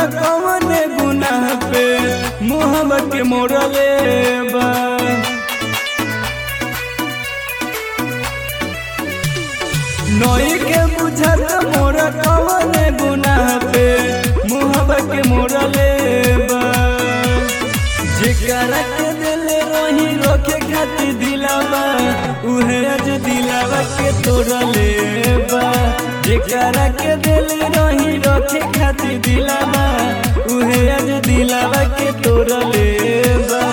मोरा कौन गुनाह पे मुहब के मोरले बा नई के बुझत मोरा कौन गुनाह पे मुहब के मोरले बा जेकरा के दिले रही रोके खातिर दिलावा उहे आज दिलावा के तोड़ले बा जेकरा के दिले रही रोके खातिर दिलावा उहे आज दिलावा के तोड़ले बा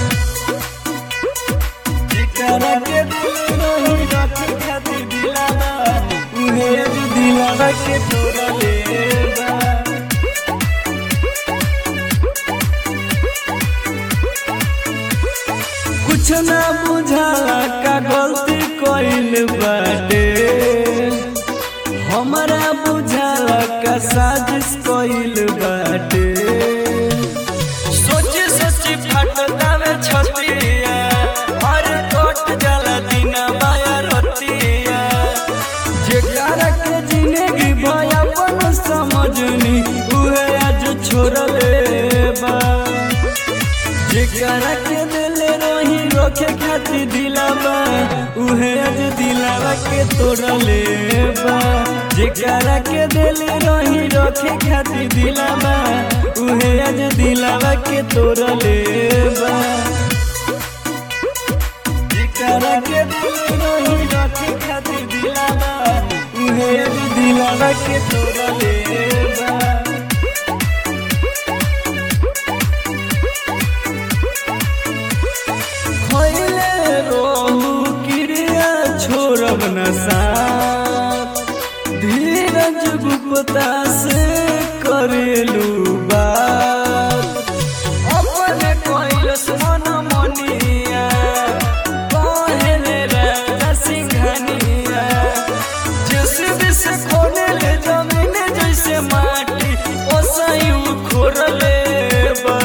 जेकरा के दिले रही रोके खातिर दिलावा उहे आज दिलावा के तोड़ले बा कुछ ना बुझाला का गलती कइल बाटे हमरा बुझाला का साजिश कइल बाटे सोची सोची फटता में छतिया अरे कट जाला दिन माया रतिया जेकरा के जिंदगी भय अपन समझनी उहे आज छोड़ले बा जेकरा के दिले रही रोके खातिर दिलावा उहे आज दिलावा के तोड़ले बा जेकरा के दिले रही रोके खातिर दिलावा उहे आज दिलावा के तोड़ले बा जेकरा के दिले रही रोके खातिर दिलावा उहे आज दिलावा के तोड़ले बा खैले रोहू क्रिया छोड़ब न साथ धीरज गुप्ता से करेलू बात अपन कैलस मन मनिया कहले राजा सिंघनिया जेसीबी से खोले ले जमीन जैसे माटी ओसयू खोरले बा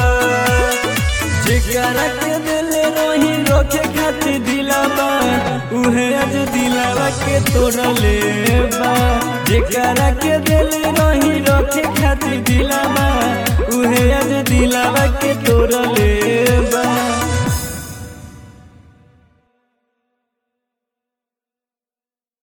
जेकरा के दिले रही रोके खातिर दिलावा उहे आज दिलावा के तोड़ले बा जेकरा के दिले रही रोके खातिर दिलावा उहे आज दिलावा के तोड़ले